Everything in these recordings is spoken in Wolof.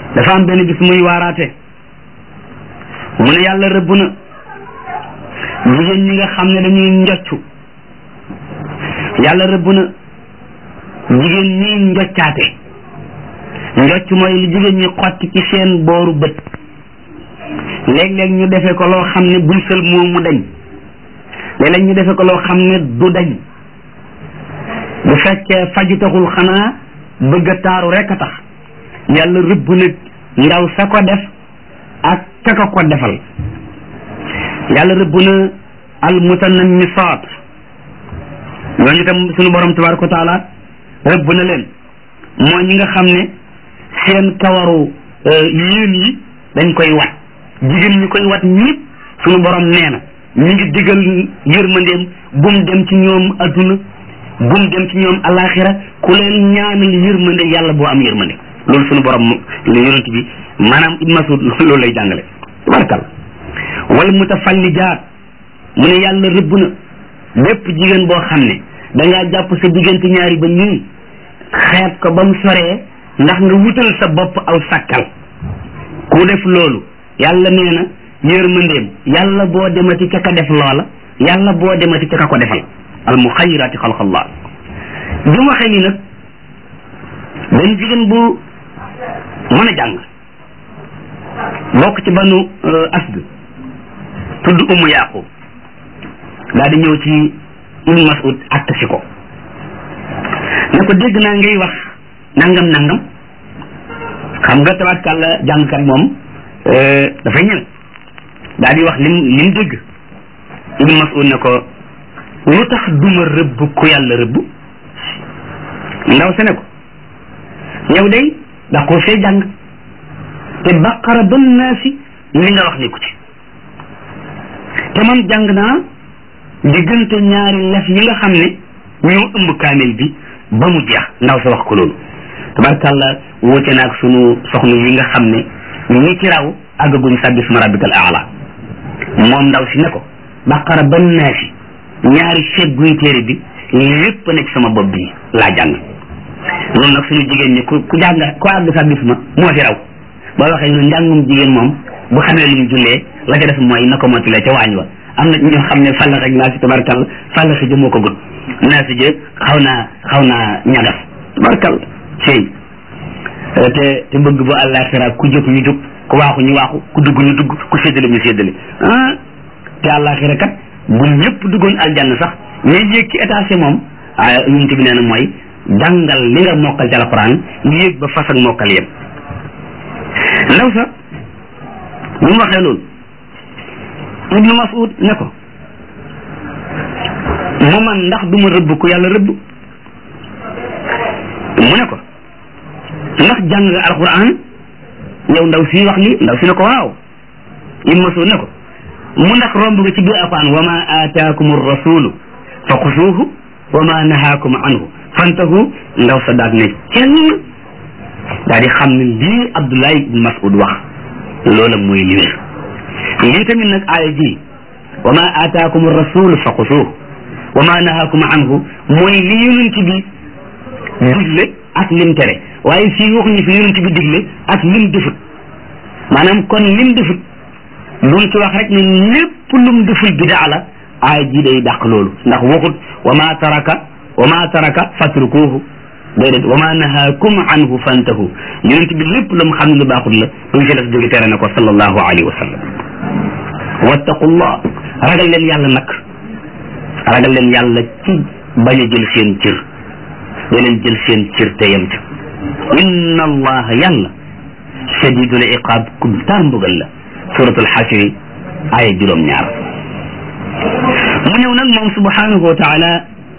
dafa am benn bis muy waaraate mu ne yàlla rëbb na jigéen ñi nga xam ne dañuy njoccu yàlla rëbb na jigéen ñi njoccaate njocc mooy lu jigéen ñi xotti ci seen booru bët léeg-léeg ñu defe ko loo xam ne buñ sël moom mu dañ léeg-léeg ñu defe ko loo xam ne du dañ bu fekkee faju taxul xanaa bëgg a taaru rek a tax yàlla rëbb nag ndaw sa ko def ak kaka ko defal yàlla rëbb na al mutanammisaat ñooñu tam suñu borom tabaraka wa taala rëbb na leen mooy ñi nga xam ne seen kawaru yéen yi dañ koy wat jigéen ñi koy wat ñëpp suñu borom nee na ñu ngi digal yërmandeem bum dem ci ñoom adduna bum dem ci ñoom alaxira ku leen ñaanal yërmande yàlla boo am yërmande loolu suñu borom lu yonent bi maanaam Ibn Mas'ud loolu lay jàngale tabarakal wal mutafallijaat mu ne yàlla rëbb na bépp jigéen boo xam ne da ngaa jàpp sa diggante ñaari ba nii xeeb ko ba mu soree ndax nga wutal sa bopp aw sàkkal ku def loolu yàlla nee na yërmandeem yàlla boo demati ca ka def loola yàlla boo demati ca ka ko defal al muxayiraati xalqallah bi mu waxee nii nag benn jigéen bu mën a jàng bokk ci banu asd tudd umu yaqub daal di ñëw ci ibnu mas'ud àtt si ko ne ko dégg naa ngay wax nangam nangam xam nga tabatkàlla jàngkat moom dafay ñëw daal di wax lim lim dégg ibnu mas'ud ne ko lu tax duma rëbb ku yàlla rëbb ndaw se ne ko yow day da koo fee jàng te baqara ba naasi li nga wax ni ku ci te man jàng naa diggante ñaari lef yi nga xam ne ñoo ëmb kaamil bi ba mu jeex ndaw sa wax ko loolu tabarkàlla wóote naag sunu soxna yi nga xam ne ñi ci raw àggaguñ sàbbi suma rabbikal aala moom ndaw si ne ko baqara ba naasi ñaari seet guy téere bi lépp nekk sama bopp bi laa jàng loolu nag suñu jigéen ñi ku ku jàng ku àgg sàbbi suma moo fi raw boo waxee ñu njàngum jigéen moom bu xamee lu mu jullee la ca def mooy na ko mottale ca waañ wa am na ñoo xam ne fàllax ak naa si tabarkal fàllax jë moo ko gën naa si jë xaw naa xaw naa ñagas tabarkal cey te te bëgg bu àllaaxira ku jóg ñu jóg ku waaxu ñu waaxu ku dugg ñu dugg ku séddale ñu séddale ah te àllaaxira kat bu ñëpp duggoon aljanna sax ñuy yéeg ci étage moom ah yonent bi nee na mooy jàngal li nga mokkal ci alquran yéeg ba fas ak mokkal yëpp ndaw sa bu mu waxee loolu ibnu mas'ud ne ko mu man ndax du ma rëbb ku yàlla rëbb mu ne ko ndax jàng nga alquran yow ndaw si wax li ndaw si ne ko waaw ibnu mas'ud ne ko mu ndax romb nga ci biir alquran wa ma aataakum rasulu fa xusuuhu wa ma nahaakum anhu fantahu ndaw sa daat ne kenn daa di xam ne lii Abdullah ibn Mas'ud wax loola mooy li wér lii tamit nag aaya ji wa ma aataakum rasul fa xusuuh wa ma nahaakum anhu mooy li yonent bi digle ak lim tere waaye fii waxuñu fi yonent bi digle ak lim defut maanaam kon lim defut duñ ci wax rek ne lépp lum deful bidaa la aaya ji day dàq loolu ndax waxut wa ma taraka wa ma taraka fatrukuhu déedéet wa ma nahaakum anhu fantahu yonent bi lépp lu mu xam ne lu baaxul la lu mu ci def jóge tere na ko sallallahu alayhi wa sallam wattaqullah ragal leen yàlla nag ragal leen yàlla ci bañ a jël seen cër da leen jël seen cër te yem ca inna allaha yàlla shadidul iqaab ku tar mbugal la suratul xasri aaya juróom ñaar mu ñëw nag moom subhanahu wa taala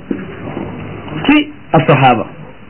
ci asahaba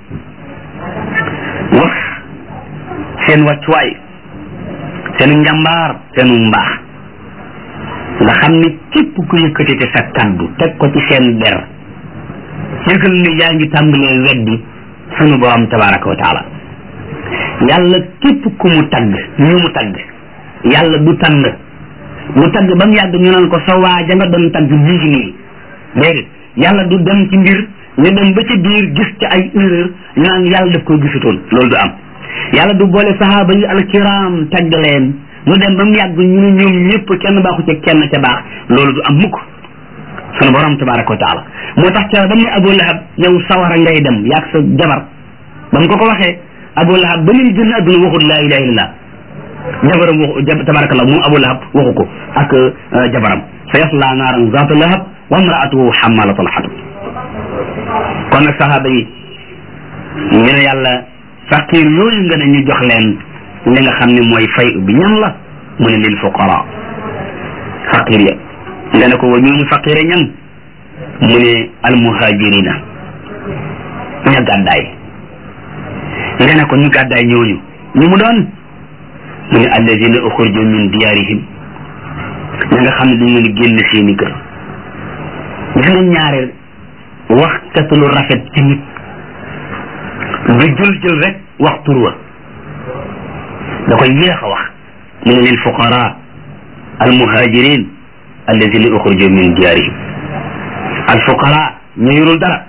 wax seen wàccuwaay seenu njàmbaar seenu mbaax nga xam ne képp ku yëkkati te sa kaddu teg ko ci seen der yëgal ne yaa ngi tàmbalee weddi sunu borom tabaraka wa taala yàlla képp ku mu tagg ñu mu tagg yàlla du tànn mu tagg ba mu yàgg ñu naan ko sa waaja nga doon tagg mi ngi nii déedéet yàlla du dem ci mbir ñu dem ba ci biir gis ci ay erreur ñu naan yàlla daf koy gisutoon loolu du am yàlla du boole sahaaba yi alkiram tagg leen mu dem ba mu yàgg ñu ne ñoom ñëpp kenn baaxu ci kenn ca baax loolu du am mukk sunu borom tabaraka wa taala moo tax ca ba mu ne Abu Lahab yow sawara ngay dem yaag sa jabar ba mu ko ko waxee Abu Lahab ba muy génn adduna waxul laa ilaha illallah jabaram waxu tabarakallah moom Abu Lahab waxu ko ak jabaram sa yasla naaran zaata lahab wa imraatuhu xamalatal xatab kon nag sahaaba yi ñu ne yàlla faqir yooyu nga ne ñu jox leen li nga xam ne mooy fay bi ñan la mu ne lil fuqara faqir ya nga ne ko wa ñooñu faqire ñan mu ne almuhajirina ña gàddaay nga ne ko ñu gàddaay ñooñu ñu mu doon mu ne alladina uxurju min diyarihim ña nga xam ne dañ leen génn seeni kër gis nga ñaareel wax katu lu rafet ci nit du jël jël rek wax tur wa da koy yéex a wax mu ne lil fuqara almuhajirin alladina uxurju min diyarihim alfuqara ñu yorul dara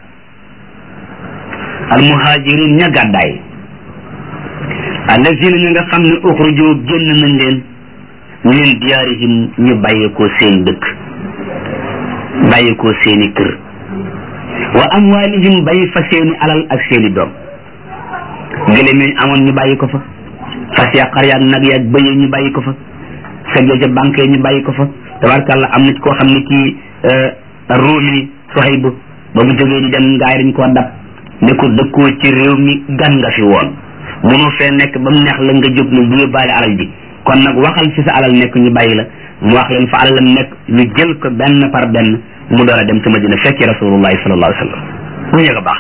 almuhajirin ña gàddaay alladina ña nga xam ne uxruju génn nañ leen min diyaarihim ñu bàyyeekoo seen dëkk bàyyeekoo seeni kër wa amwalihim bàyyi fa seeni alal ak seeni doom gëléem yi amoon ñu bàyyi ko fa fas ya xar yaag nag yaag bëy ñu bàyyi ko fa seg ya ca banque ñu bàyyi ko fa tabarkàlla am na ci koo xam ne kii ruumi Suhayb ba mu jógee di dem ngaay dañ koo dab ne ko dëkkoo ci réew mi gan nga fi woon mënoo fee nekk ba mu neex la nga jóg ne bu yóbbaale alal ji kon nag waxal fi sa alal nekk ñu bàyyi la mu wax leen fa alalam nekk ñu jël ko benn par benn mu door a dem ci Madina fekki rasulullahi sallallahu alayhi wa sallam mu ñëg a baax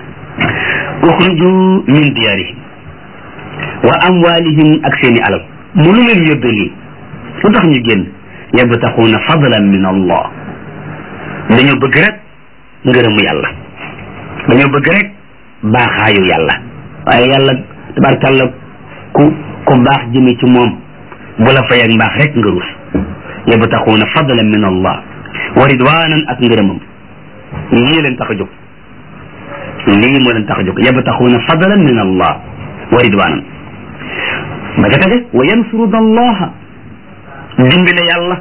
uxruju min diyarihim wa amwalihim ak seeni alal mu lu leen yóbbee lii lu tax ñu génn yabtaxuuna fadlan min allah dañoo bëgg rek ngërëmu yàlla dañoo bëgg rek baaxaayu yàlla waaye yàlla tabarkàlla ku ku baax jëme ci moom bu la fay ak mbaax rek nga rus yabtaxuuna fadlan min allah wa ridwanan ak ngërëmam lii leen tax a jóg lii moo leen tax a jóg yabtaxuuna fadlan min allah wa ridwanan ba ca tege wa yansuruna allaha dimbile yàlla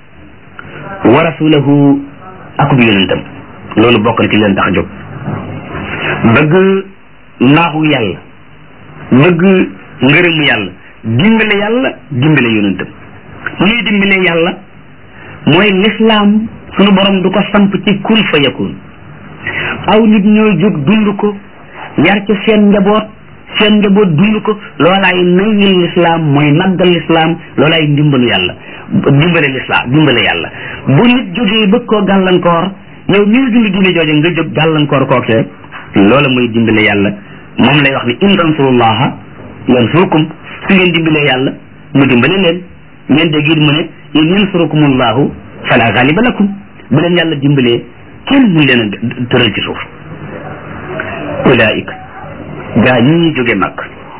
wa rasulahu akub yonentam loolu bokk na ci leen tax a jóg bëgg naaxu yàlla bëgg ngërëmu yàlla dimbale yàlla dimbale yonentam ñuy dimbale yàlla mooy lislaam sunu borom du ko samp ci kun fa yakun aw nit ñoo jóg dund ko yar ca seen njaboot seen njaboot dund ko loolaay nayil lislaam mooy naggal lislaam loolaay ndimbalu yàlla dimbale lislaam dimbale yàlla bu nit jógee bëgg koo gàllankoor yow mi ngi dund diine jooje nga jóg gàllankoor kookee loola mooy dimbale yàlla moom lay wax ni in tansurullaha yansurkum su ngeen dimbale yàlla mu dimbale leen ngeen dégg it mu ne in yansurukumullahu fala ghaliba lakum bu leen yàlla dimbalee kenn mun leen a tëral ci suuf ulaika gaa ñi ñu jóge mag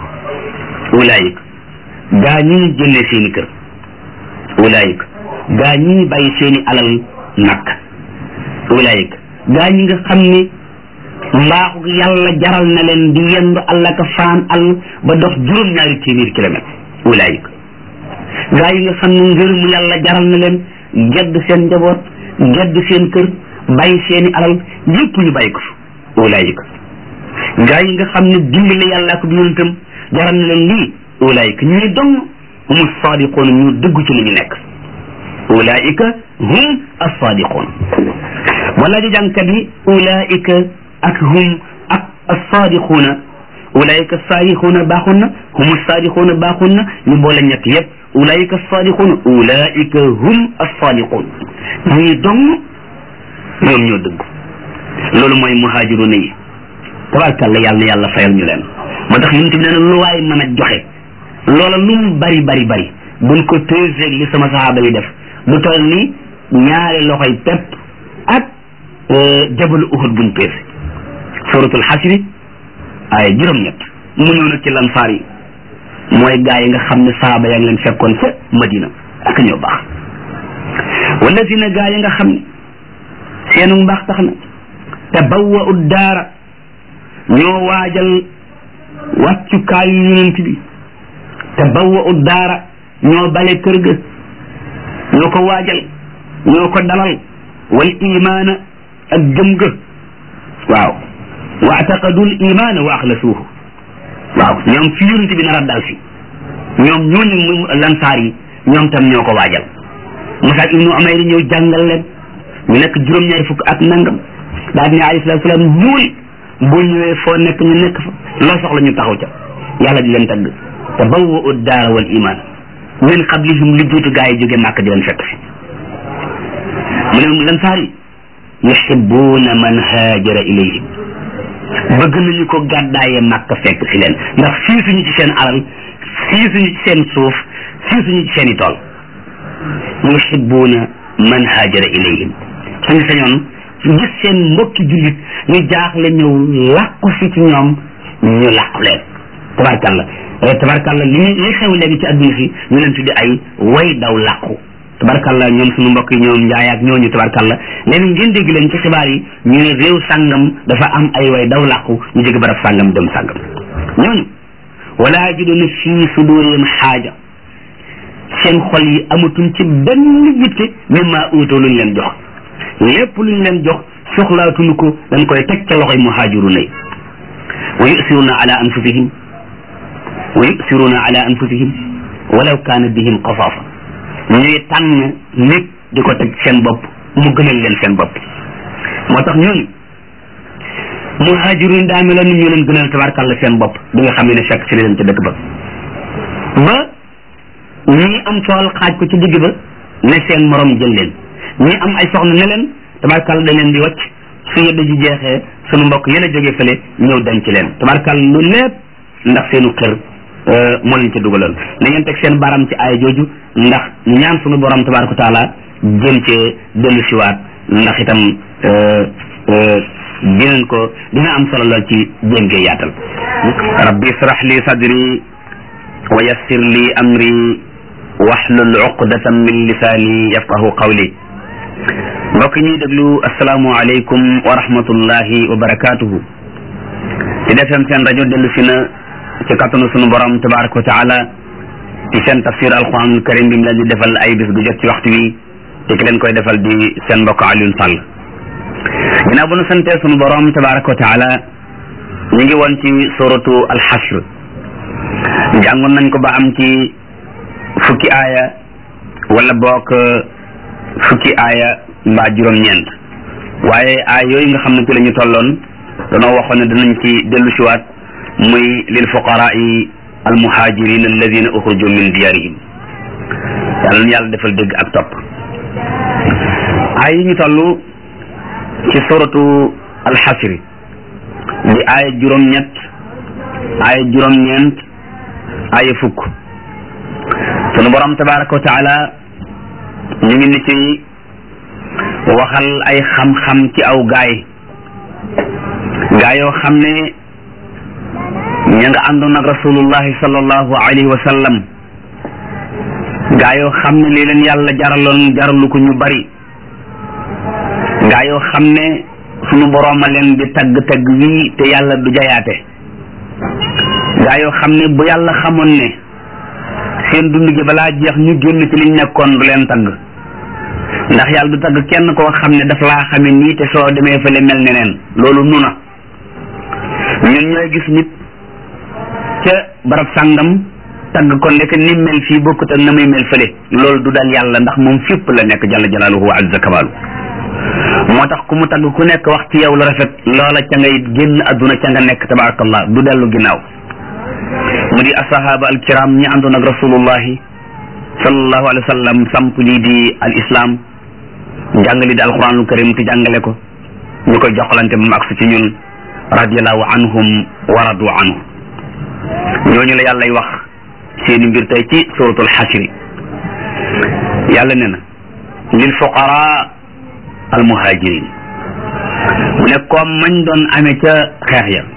ulaika gaa ñi ñu génnee seeni kër ulaika gaa ñi ñu bàyyi seeni alal mag ulaika gaa ñi nga xam ni mbaaxu yàlla jaral na leen di yendu allah ka faan all ba dox juróom-ñaari téeméeri kilomètre ulaayika gaa yi nga xam ne ngërëmu yàlla jaral na leen gedd seen njaboot gedd seen kër bàyyi seeni alal yépp ñu bàyyi ko fa ulaayika gaa yi nga xam ne dimbale yàlla ak yonentam jaral na leen lii ulaayika ñuy dong hum sadiqoon ñu dëgg ci li ñu nekk ulaayika hum as-sadiqoon wala di jàngkat yi ulaayika ak hum ak as-saadiquuna ulaayika as-saadiquuna baaxoon na hum as-saadiquuna baaxoon na ñu boole ñett yëpp ulaayika as-saadiquuna ulaayika hum as-saadiquun ñii dong ñoom ñoo dëgg loolu mooy muhaajiruuna yi tabaarkalla yàlla na yàlla fayal ñu leen moo tax yonent bi nee na lu waay mën a joxe loola lu mu bari bari bari buñ ko peser li sama sahaaba yi def lu toll ni ñaari loxoy pepp ak jabalu uhud buñ peese suratul xasri ay juróom-ñett mu ñëw nag ci lansaar yi mooy gaa yi nga xam ne saaba yaa ngi leen fekkoon ca madina ak ñoo baax wallazina gaa yi nga xam ne seenu mbaax tax na te bawwa ud daara ñoo waajal wàccukaayu yonent bi te bawwa ut daara ñoo bale kër ga ñoo ko waajal ñoo ko dalal wal imaana ak gëm ga waaw wa ataqadul imaana wa axlasuuhu waaw ñoom fi yonent bi nar a dal si ñoom ñooñu mu lansaar yi ñoom tam ñoo ko waajal Musab ibnu Umayr ñëw jàngal leen ñu nekk juróom-ñaari fukk ak nangam daal di ne alayhi salaatu salaam ñuul boo ñëwee foo nekk ñu nekk fa loo soxla ñu taxaw ca yàlla di leen tagg te bawwa ud daara wal iman min qablihim li jiitu gaa yi jóge màkk di leen fekk fi mu ne lansaar yi yuhibbuuna man haajara ilayhim bëgg nañu ko gàddaaye màkk fekk si leen ndax fii suñu ci seen alal fii suñu ci seen suuf fii suñu ci seen i tool yuhibbuuna man haajara ilayhim suñu sañoon gis seen mbokki jullit ñu jaaxle ñëw làqu si ci ñoom ñu làqu leen tabarkalla tabarkalla li li xew léegi ci adduna si ñu leen tuddi ay way daw làqu tabarkalla ñoom suñu mbokk yi ñoom njaay ak ñooñu tabarkalla léegi ngeen dégg leen ci xibaar yi ñu ne réew sàngam dafa am ay way daw làqu ñu jóge barab sàngam dem sàngam ñooñu wala yajiduna fii sudurihim xaaja seen xol yi amatuñ ci benn yitte mimma uutoo luñ leen jox lépp luñ leen jox soxlaatuñu ko dañ koy teg ca loxoy muhaajiruna yi wa yusiruna ala anfusihim wa yusiruna ala anfusihim walaw kaana bihim xasaasa ñuy tànn nit di ko teg seen bopp mu gënal leen seen bopp moo tax ñooñu muhaajirun daa meloon ni ñu leen gënal tabarkàlla seen bopp bi nga xam ne fekk si leen ca dëkk ba ba ñii am tool xaaj ko ci digg ba ne seen morom jël leen ñii am ay soxna ne leen tabarkàlla dañ leen di wàcc su yedda ji jeexee sunu mbokk yéen a jógee fële ñëw denc leen tabarkàlla lu lépp ndax seenu xër moo leen ca dugaloon na ngeen teg seen baram ci aaya jooju ndax ñaan sunu borom tabaraka taala jëm cee dellu siwaat ndax itam dinañ ko dina am solo lool ci jéem gee yaatal rabbi israh li sadri wa yassir li amri wahlul uqdatan min lisaani yafqahu qawli mbokk ñuy déglu asalaamu aleykum wa rahmatullahi wa barakatuhu ci defem seen rajo dellu si na ci kattanu sunu borom tabaraka wa taala ci seen tafsir alquranul karim bi mu leen di defal ay bis gu jot ci waxtu wi te ki leen koy defal di seen mbokk Alioune Sall ginnaaw bu nu santee sunu borom tabaraka wa taala ñu ngi woon ci suratu alxasr jàngoon nañ ko ba am ci fukki aaya wala boog fukki aaya mbaa juróom-ñeent waaye aaya yooyu nga xam ne ci la ñu tolloon danoo waxoon ne danañ ci dellu siwaat muy lil fuqaraai almuhajirin alladina uxruju min diyarihim yàlla na yàlla defal dégg ak topp aaya yi ñu toll ci suratu alxasri di aaya juróom-ñett aaya juróom-ñeent aaya fukk sunu borom tabaraka wa taala ñu ngi ni ci waxal ay xam-xam ci aw gaay gaa yoo xam ne ña nga àndoon ak rasulullahi sallallahu alayhi wa sallam gaa yoo xam ne lii leen yàlla jaraloon jaralu ko ñu bari gaa yoo xam ne sunu borooma leen di tagg tagg wii te yàlla du jayaate gaa yoo xam ne bu yàlla xamoon ne seen dund gi balaa jeex ñu génn ci liñ nekkoon du leen tagg ndax yàlla du tagg kenn koo xam ne daf laa xame nii te soo demee fële mel neneen loolu nu na ñun ñooy gis nit ca barab sàngam tagg ko ndek ni mel fii bokkut ak na muy mel fële loolu du dal yàlla ndax moom fépp la nekk jalla jalaaluhu wa azza kamaalu moo tax ku mu tagg ku nekk wax ci yow la rafet loola ca ngay génn adduna ca nga nekk tabarakallah du dellu ginnaaw mu di asahaba alkiram ñi àndoon ak rasulullahi sallallahu alayhi wa sallam samp lii di al islam njàngale di alquranul karim te jàngale ko ñu koy joxalante moom ak su ci ñun radiallahu anhum wa radu anhu ñooñu la yàllay wax seeni mbir tey ci suratul xasri yàlla ne na lil fuqara al muhajirin mu ne comme mañ doon amee ca xeex ya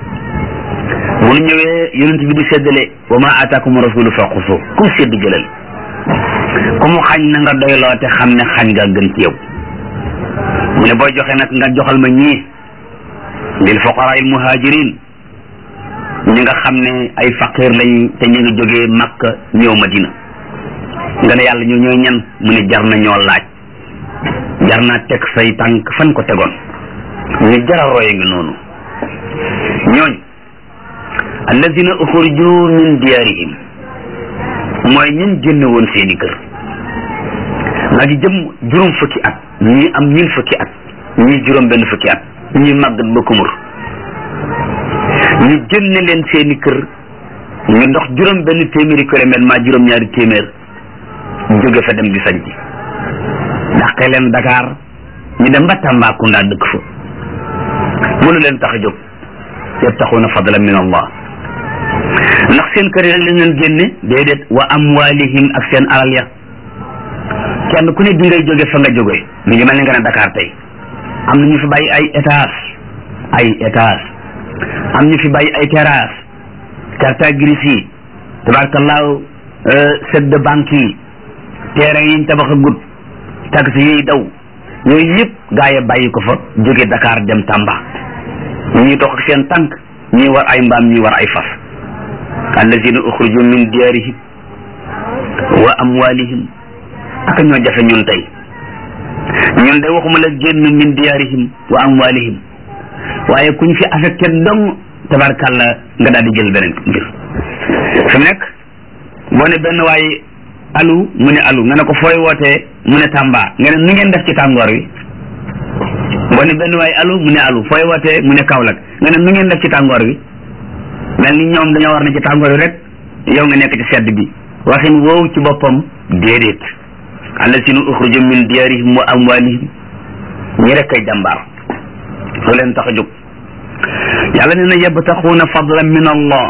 bu nu ñëwee yonent bi di séddale wa ma ataakum rasulu fa xusu ku sédd jëlal ku mu xañ na nga doyloo te xam ne xañ nga gën ci yow mu ne booy joxe nag nga joxal ma ñii lil fuqara il muhajirin ñi nga xam ne ay faqir lañ te ñu ngi jógee Makka ñëw Madina nga ne yàlla ñu ñooy ñan mu ne jar na ñoo laaj jar naa teg say tànk fan ko tegoon ñu jara roye ngi noonu ñooñ alladina uxriju min diyarihim mooy ñun génne woon seeni kër maa ngi jëm juróom fukki at ñii am ñun fukki at ñii juróom benn fukki at ñii màggat ba kumur ñu génne leen seeni kër ñu dox juróom benn téeméeri kilomètre maa juróom ñaari téeméer jóge fa dem di sañ ci dàqe leen Dakar ñu dem ba Tambacounda dëkk fa mënu leen tax a jóg yabtaxuuna fadlan min allah ndax seen kër yi rek lañ leen génne déedéet wa amwalihim ak seen alal ya kenn ku ne bi ngay jóge fa nga jóge mi ngi mel ni nga ne Dakar tey am na ñu fi bàyyi ay étage ay étage am ñu fi bàyyi ay terrasse carte grise yi tabarkallaahu set de banque yi terrain yiñ tabax a gut taxi yiy daw yooyu yëpp gaa yi bàyyi ko fa jóge Dakar dem Tamba ñii dox ak seen tànk ñii war ay mbaam ñii war ay fas allazina uxriju min diyarihim wa amwalihim ak ñoo jafe ñun tey ñun de waxuma la génn min diyarihim wa amwalihim waaye kuñ fi affecté dong tabarkàlla nga daal di jël beneen mbir fi mu nekk boo ne benn waaye alu mu ne alu nga ne ko fooy wootee mu ne Tamba nga ne nu ngeen def ci tàngoor wi boo ne benn waaye alu mu ne alu fooy wootee mu ne Kaolack nga ne nu ngeen def ci tàngoor wi mel ni ñoom dañoo war na ci tàngoor wi rek yow nga nekk ci sedd bi waxin woowu ci boppam déedéet allazina uxriju min diyarihim wa amwalihim ñi rek kay jàmbaar lu leen tax a jóg yàlla nee na yabtaxuuna fadlan min allah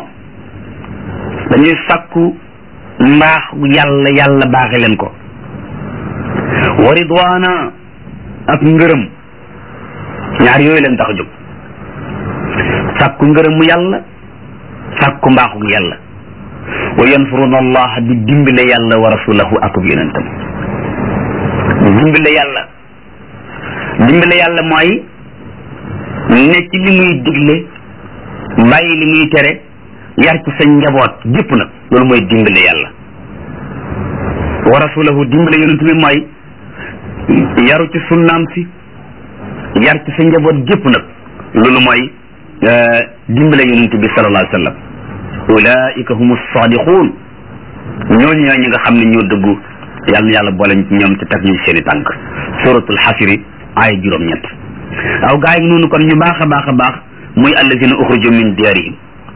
dañuy sàkku mbaax yàlla yàlla baaxe leen ko wa ridwaana ak ngërëm ñaar yooyu leen tax a jóg sàkku ngërëmu yàlla sàkku mbaaxu yàlla wa yansuruna allah di dimbale yàlla wa rasulahu akub yonentam dimbale yàlla dimbale yàlla mooy ne ci li muy digle bàyyi li muy tere yar ci sa njaboot gépp nag loolu mooy dimbale yàlla wa rasulahu dimbale yonent bi mooy yaru ci sunnaam si yar ci sa njaboot gépp nag loolu mooy dimbale yonent bi sallallahu alayhi wa sallam ulaika humu sadiqun ñooñu ñoo ñi nga xam ne ñoo dëggu yàlla na yàlla boole ñoom te teg ñu seeni tànk suratul xasiri aaya juróom-ñett aw gaa yi noonu kon ñu baax a baax a baax muy allazina uxriju min diyarihim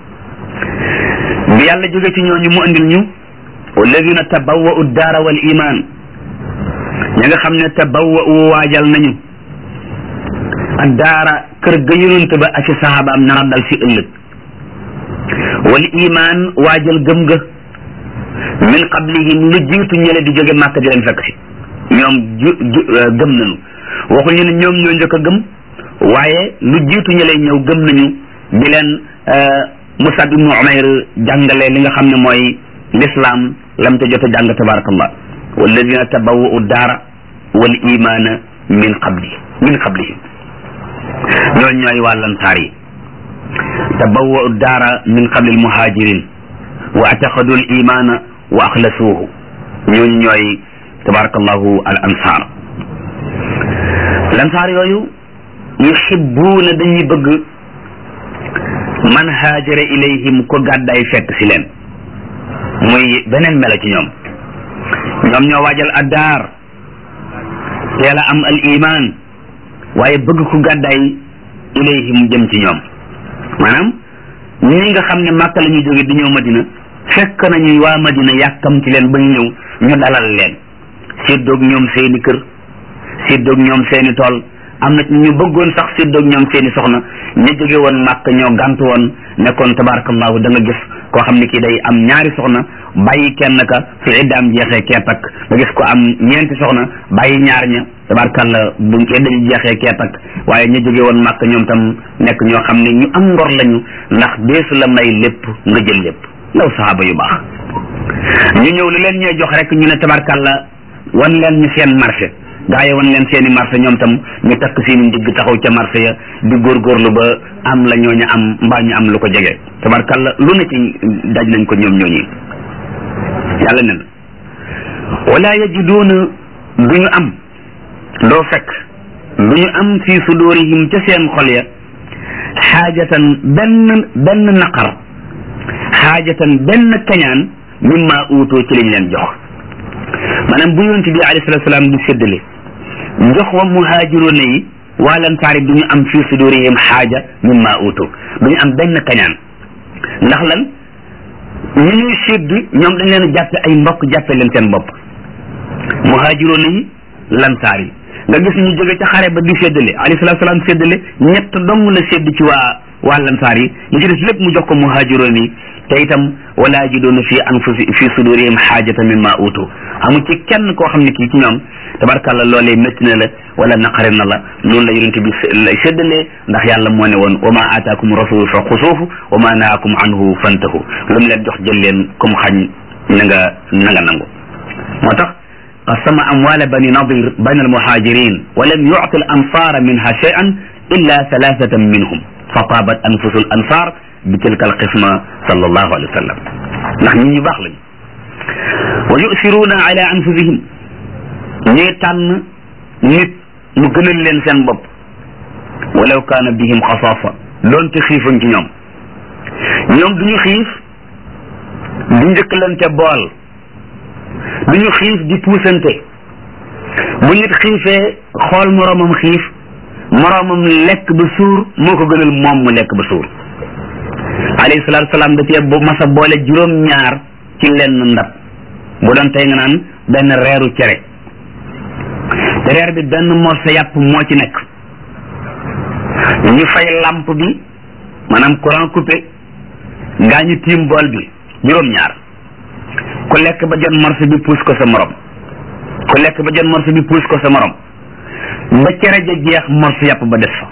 bi yàlla jóge ci ñooñu mu andil ñu wallazina tabawwa'u daara wal iman ña nga xam ne tabawwa'u waajal nañu ak daara kër ga yonent ba ak ci sahabaam nara dal si ëllëg wal iman waajal gëm ga min qablihim lu jiitu ñële di jóge màkk di leen fekk si ñoom ju gëm nañu waxuñu ne ñoom ñoo njëkk a gëm waaye lu jiitu ñële ñëw gëm nañu di leen Musab ibnu Umayr jàngale li nga xam ne mooy l'islam lam te jot a jàng tabarakallah walladina tabawwa'u daara wal imana min qabli min qablihim ñooñu ñooy waa lansaar yi tabawwa'u daara min qabli almuhajirin wa ataqadu al imana wa axlasuuhu ñooñu ñooy tabarakallahu al ansar lansaar yooyu yuhibbuuna dañuy bëgg man haajara ilayhim ko gàddaay fekk si leen muy beneen melo ci ñoom ñoom ñoo waajal addaar teel a am al iman waaye bëgg ku gàddaay ilayhim jëm ci ñoom maanaam ñi nga xam ne màkka la ñuy jóge di ñëw madina fekk nañu waa madina yàkkam ci leen ba ñu ñëw ñu dalal leen séddoog ñoom seeni kër séddoog ñoom seeni tool am na ñu bëggoon sax séddoog ñoom seeni soxna ña jóge woon màkk ñoo gàntu woon nekkoon tabarakallahu da nga gis koo xam ne kii day am ñaari soxna bàyyi kenn ka su iddaam jeexee kee takk nga gis ko am ñeenti soxna bàyyi ñaar ña tabarakalla bu idda ji jeexee kee takk waaye ña jóge woon màkk ñoom tam nekk ñoo xam ne ñu am ngor lañu ndax deesu la may lépp nga jël lépp ndaw saxaaba yu baax ñu ñëw lu leen ñooy jox rek ñu ne tabarakalla wan leen ñu seen marché gaa yi wan leen seeni marché ñoom tam ñu takk seeni ndigg taxaw ca marché ya di góorgóorlu ba am la ñooñu am mbaa ñu am lu ko jege tabarkalla lu ne ci daj nañ ko ñoom ñooñi yàlla ne na wala yajiduuna du ñu am doo fekk du ñu am fi sudurihim ca seen xol ya xaajatan benn benn naqar xaajatan benn kañaan mimma uutoo ci lañ leen jox maanaam bu yonent bi alayhi salatu salaam di séddale jox wa muhaajiroona yi waa lansaar yi du ñu am fi sudurihim xaaja mimma uutoo du ñu am benn kañaan ndax lan ñi ñuy sédd ñoom dañ leen jàppe ay mbokk jàppe leen seen bopp muhaajiroona yi lansaar yi nga gis ñu jóge ca xare ba di séddale alayhi salatu salaam séddale ñett dong la sédd ci waa waa lansaar yi li ci des lépp mu jox ko muhaajiroon yi te itam wala yajiduuna fi anfusi fi sudurihim xaajata mimma utu amu ci kenn koo xam ne kii ci ñoom tabarkàlla loolee métti na la wala naqari na la noonu la yonente bi lay séddalee ndax yàlla moo ne woon wa ma aataakum rasulu fa xusuufu wa ma naakum anhu fantahu lu mu leen jox jël leen comme xañ na nga na nga nangu moo tax قسم أموال بني نضير بين المهاجرين ولم يعطي الأنصار منها شيئا إلا ثلاثة منهم فطابت أنفس الأنصار بتلك القسمة صلى الله عليه وسلم نحن نباخل ويؤثرون على أنفسهم نيتان نت مغنل لين سن بوب ولو كان بهم خصاصة لون تخيف نيوم ñoom duñu xiif du njëkkalante bool du ñu xiif di puusante bu nit xiifee xool moroomam xiif moroomam lekk ba suur moo ko gënal moom mu lekk ba suur alayhi salaatu salaam da cee bu masa boole juróom ñaar ci lenn ndab bu doon tey nga naan benn reeru cere te reer bi benn morso yàpp moo ci nekk ñu fay lamp bi maanaam courant coupé gaa ñu tiim bool bi juróom ñaar ku lekk ba jot morso bi puus ko sa morom ku lekk ba jot morso bi puus ko sa morom ba cere ja jeex morso yàpp ba des fa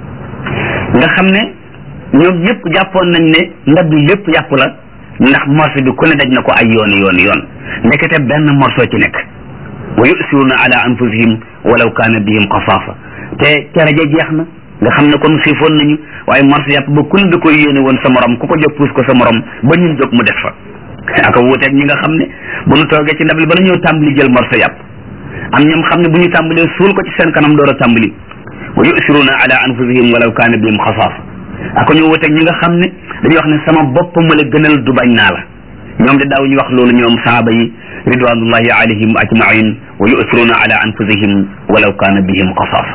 nga xam ne ñoom ñëpp jàppoon nañ ne ndab bi lépp yàpp la ndax morso bi ku ne daj na ko ay yoon yoon yoon ndekete benn morso ci nekk wa yusiruna ala anfusihim walaw kaana bihim xasaafa te cere ja jeex na nga xam ne kon xiifoon nañu waaye morso yàpp ba ku ne da koy yéene woon sa morom ku ko jóg puus ko sa morom ba ñun jóg mu des fa aka wuuteeg ñi nga xam ne bu ñu toogee ci ndab li bala ñëw tàmbali jël morso yàpp am ñoom xam ne bu ñu tàmbalee suul ko ci seen kanam door a tàmbali wa yusiruna ala anfusihim walaw kaana bihim xasaasa aka ñu wuuteeg ñi nga xam ne dañuy wax ne sama bopp ma la gënal du bañ naa la ñoom de daaw ñu wax loolu ñoom saaba yi ridwanullahi alayhim ajmain wa yusiruna ala anfusihim walaw kaana bihim xasaasa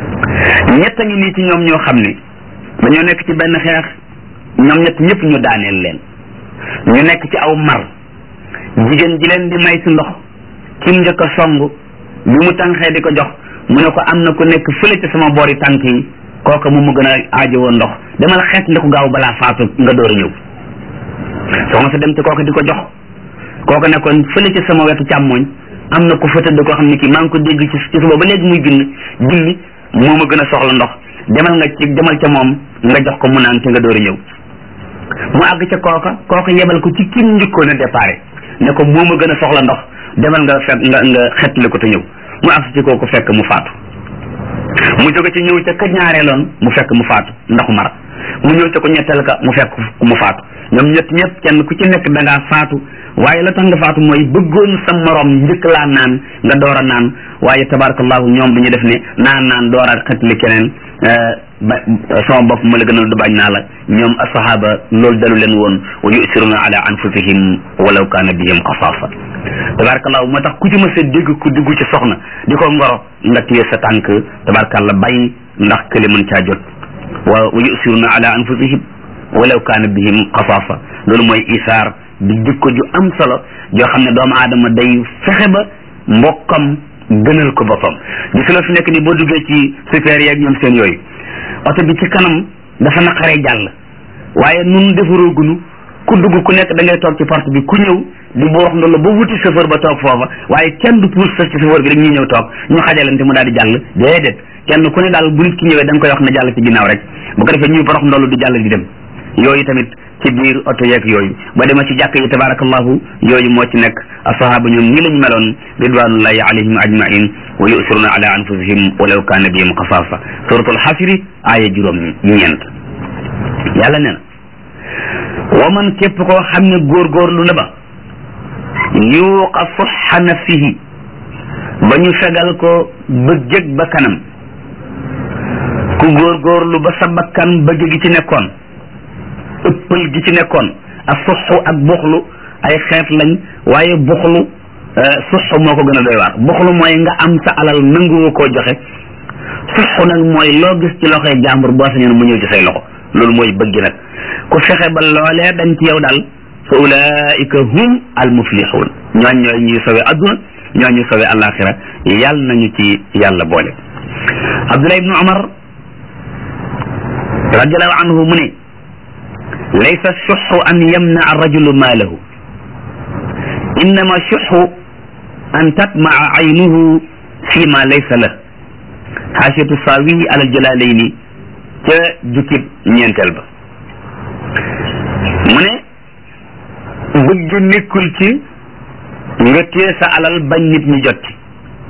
ñett a ngi nii ci ñoom ñoo xam ne dañoo nekk ci benn xeex ñoom ñett ñëpp ñu daaneel leen ñu nekk ci aw mar jigéen ji leen di may si ndox kim njëkk a song bi mu tànxee di ko jox mu ne ko am na ku nekk fële ci sama boori tànk yi kooka mu mu gën a aajowoo ndox demal xeet li ko gaaw balaa faatu nga door a ñëw soxna sa dem ci kooka di ko jox kooka ne kon fële ci sama wetu càmmooñ am na ku fa tëdd koo xam ne kii maa ngi ko dégg ci ci suba ba léegi muy bind julli moo ma gën a soxla ndox demal nga ci demal ca moom nga jox ko mu naan te nga door a ñëw mu àgg ca kooka kooka yebal ko ci kim njëkkoon a déparé ne ko moo ma gën a soxla ndox demal nga fekk nga nga xettali ko te ñëw mu àgg ci kooku fekk mu faatu mu jóge ci ñëw ca ka ñaareeloon mu fekk mu faatu ndaxu mar mu ñëw ca ko ñetteel ka mu fekk mu faatu ñoom ñett ñëpp kenn ku ci nekk da ngaa faatu waaye la tax nga faatu mooy bëggoon sa morom njëkk laa naan nga door a naan waaye tabarakallahu ñoom dañu def ne naan naan door a xettali keneen ba sama bopp ma la gënal du bañ naa la ñoom asahaba loolu dalu leen woon wa yusiruna ala anfusihim walaw kaana bihim xasaasa tabarakallahu moo tax ku ci mës a dégg ku dugg ci soxna di ko ngoro nga téye sa tànk tabarakallah bàyyi ndax kële mën caa jot wa wa yusiruna ala anfusihim walaw kaana bihim xasaasa loolu mooy isaar di jikko ju am solo joo xam ne doomu aadama day fexe ba mbokkam gënal ko boppam gis la fi nekk ni boo duggee ci super yeeg ñoom seen yooyu oto bi ci kanam dafa naqaree jàll waaye nun defaroogunu ku dugg ku nekk da ngay toog ci porte bi ku ñëw di bu wax ndolo ba wuti chauffeur ba toog foofa waaye kenn du pousse sa ci chauffeur bi rek ñuy ñëw toog ñu xajalante mu daal di jàll déedéet kenn ku ne daal bu nit ki ñëwee da nga koy wax na jàll ci ginnaaw rek bu ko defee ñuy borox ndolo di jàll di dem yooyu tamit ci biir oto yeeg yooyu ba dema ci jàkk yi tabarakallahu yooyu moo ci nekk asahaba ñoom ñi lañ meloon ridwanullahi alayhim ajmain wa yusiruna ala anfusihim walaw kaana bihim xasaasa suratul xasri aaya juróom ñeent yàlla nee na wa man képp koo xam ne góorgóorlu na ba yuuqa suxa nafsihi ba ñu fegal ko bëggëg ba kanam ku góorgóorlu ba sa bakkan bëgg gi ci nekkoon ëppal gi ci nekkoon ak suxu ak buxlu ay xeet lañ waaye buxlu suxu moo ko gën a doy waar buxlu mooy nga am sa alal nanguwoo koo joxe suxu nag mooy loo gis ci loxoy jàmbur boo sañoon mu ñëw ci say loxo loolu mooy bëgg nag ku fexe ba loolee dañ ci yow daal fa ulaika hum al muflixuun ñooñ ñooy ñuy sowe adduna ñooñ ñu sowe alaxira yàlla nañu ci yàlla boole abdullah ibnu umar radiallahu anhu mu ne laysa suxu an yamna rajulu maalahu innama suxu an tatmaa aynuhu fi ma laysa la xaasiyatu saawi alal jalaalayni ca jukkib ñeenteel ba mu ne bëgg nekkul ci nga téye sa alal bañ nit ñi jot ci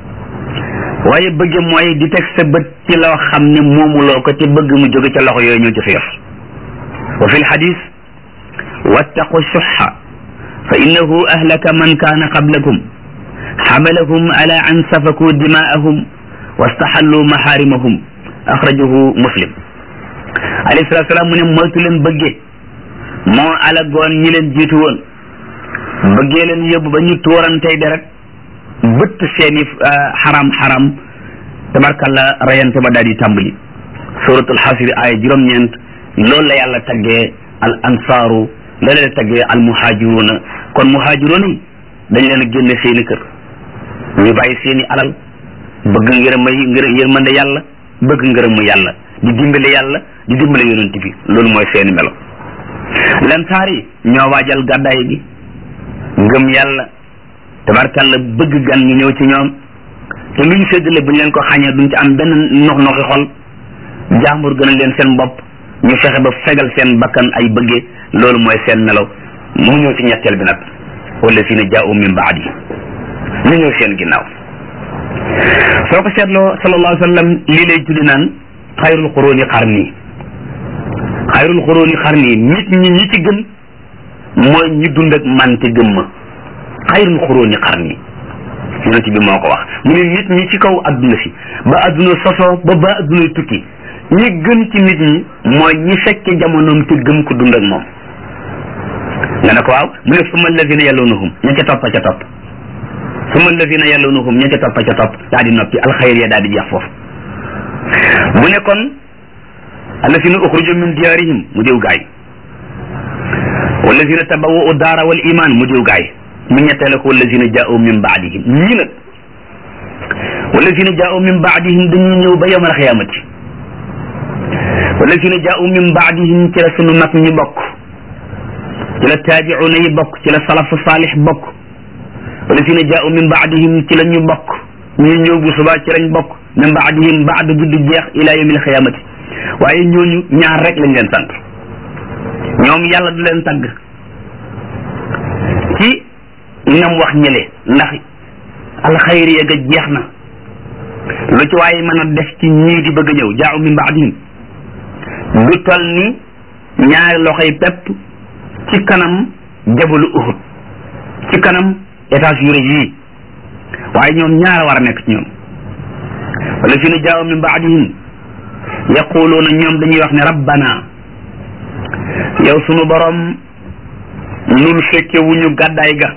waaye bëgg mooy di teg sa bët ci loo xam ne moomuloo ko te bëgg mu jóge ca loxo yooyu ñëw ci sa yos wa fi lxadis wattaqu suxa fa innahu ahlaka man kaana qablakum xamalahum ala an safaku dimaahum wastaxallu maxaarimahum axrajahu muslim alayhi salatu salaam mu ne moytu leen bëggee moo alagoon ñi leen jiitu woon bëggee leen yóbbu ba ñu tuurantey deret bëtt seeni xaram xaram tabarkalla rayante ba daal di tàmbali suratul xasri aaya juróom-ñeent loolu la yàlla taggee al ansaaru loolu la taggee al muhaajiruuna kon muhaajiruuna yi dañ leen a génne seeni kër ñu bàyyi seeni alal bëgg ngërëm ngër yërmande yàlla bëgg ngërëmu yàlla di dimbale yàlla di dimbale yonent bi loolu mooy seeni melo lansaar yi ñoo waajal gàddaay bi ngëm yàlla tabarkalla bëgg gan ñu ñëw ci ñoom te luñ séddale buñ leen ko xañee duñ ci am benn nox noxi xol jàmbur gënal leen seen bopp ñu fexe ba fegal seen bakkan ay bëggee loolu mooy seen melo mu ñëw ci ñetteel bi nag wala si ne jaa'u min baadi ñu ñëw seen ginnaaw soo ko seetloo sallallahu alayhi wa sallam lii lay tuddi naan xayrul xuróoni xarni xayrul xuróoni xarni nit ñi ñi ci gën mooy ñi dund ak man te gëm ma xayrul xuróoni xarni yonent bi moo ko wax mu ne nit ñi ci kaw adduna si ba adduna sosoo ba ba adduna tukki ñi gën ci nit ñi mooy ñi fekke jamonoom te gëm ko dund ak moom nga ne ko waaw mu ne summa alladina yalunahum ña ca topp ca topp summa alladina yalunahum ña ca topp ca topp daa di noppi alxayr ya daa di jeex foofu mu ne kon alladina uxruju min diyaarihim mu diw gaay walladina tabawwa'u daara wal iman mu diw gaay mu ñetteel ko walladina jaa'u min baadihim ñii nag walladina jaa'u min baadihim dañuy ñëw ba yawmal xiyaamati walladina jaa'u min baadihim ci la sunu mag ñi bokk ci la taabi'una yi bokk ci la salafu saalix bokk walladina jaa'u min baadihim ci la ñu bokk ñu ñëw bu subaa ci lañ bokk min baadihim baad bi du jeex ila yawmil xiyaamati waaye ñooñu ñaar rek lañ leen sant ñoom yàlla du leen tagg ci ñam wax ñële ndax alxayri ya ga jeex na lu ci waaye mën a def ci ñii di bëgg a ñëw jaa'u min baadihim du tol ni ñaari loxoy pepp ci kanam jabalu uhud ci kanam étage yu rëy yii waaye ñoom ñaar war a nekk ci ñoom wala fi ne jaa'u min baadihim yaquluuna ñoom dañuy wax ne rabbana yow sunu borom nun fekke wuñu gàddaay ga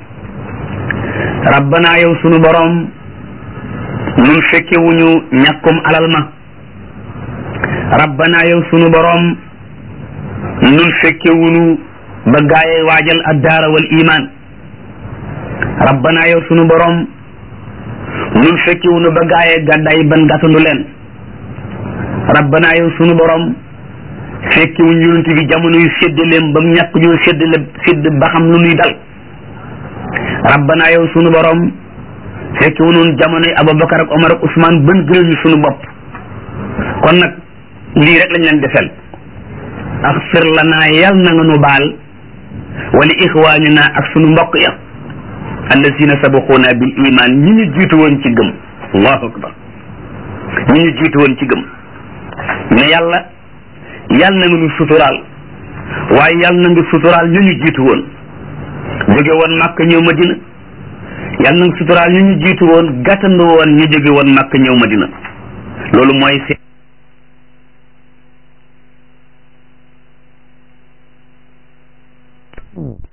rabbana yow sunu borom nun fekke wuñu ñàkkum alal ma rabbana yow sunu borom nun fekke wuñu ba gaaye waajal addaara wal iman rabbana yow sunu borom nun fekke wuñu ba gaaye gàddaay ban gàttandu leen rabbana yow sunu borom fekki wuñ yonent bi jamono yu séddaleem ba mu ñàkk ñoo séddale sédd ba xam lu nuy dal rabbana yow sunu borom fekki wu noon jamono yi Abubakar ak Omar ak Ousmane ban gënal ñu sunu bopp kon nag lii rek lañ leen defel axfir lana yal na nga nu baal wali ixwanina ak sunu mbokk ya allazina sabaquuna bil iman ñi ñu jiitu woon ci gëm allahu akbar ñi ñu jiitu woon ci gëm ne yàlla yàlla na nga nu suturaal waaye yàlla na nga suturaal ñu ñu jiitu woon jóge woon màkk ñëw madina yàlla na nga suturaal ñu ñu jiitu woon gàttandu woon ñu jóge woon màkk ñëw madina loolu mooy seen